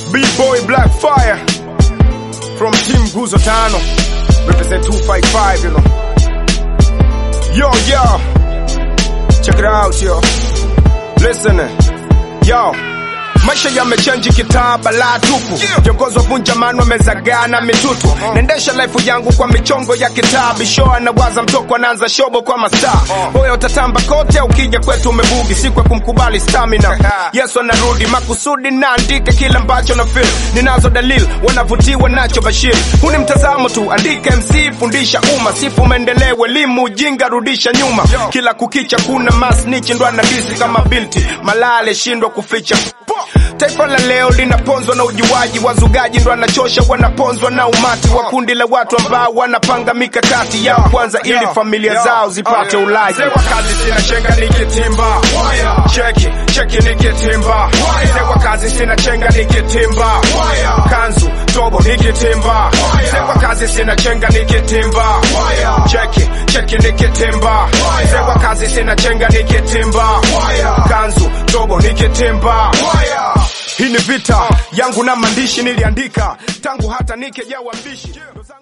B-boy Black Fire from Team Guzo Tano. Represent 255, you know. Yo, yo. Check it out, yo. Listen, yo. Maisha yamechanji kitaba la tupu viongozi wa vunja mano wamezagana mitutu naendesha life yangu kwa michongo ya kitabu show anawaza mtoko anaanza shobo kwa mastaa hoya utatamba kote ukija kwetu umebugi siku ya kumkubali stamina yesu anarudi makusudi naandika kila ambacho na feel ninazo dalil wanavutiwa nacho bashir huu ni mtazamo tu andika mc fundisha umma sifu maendeleo elimu ujinga rudisha nyuma kila kukicha kuna masnichi ndo anadisi kama bilti malale shindwa kuficha Taifa la leo linaponzwa na ujuaji, wazugaji ndo anachosha, wanaponzwa na umati wa kundi la watu ambao wanapanga mikakati yao kwanza, ili familia zao zipate ulaji. Mzee wa kazi sina chenga nikitimba, cheki cheki nikitimba, mzee wa kazi sina chenga nikitimba, kanzu tobo nikitimba, mzee wa kazi sina chenga nikitimba, cheki cheki nikitimba, mzee wa kazi sina chenga nikitimba, kanzu tobo nikitimba. Hii ni vita yangu na maandishi niliandika tangu hata nikejawa mbishi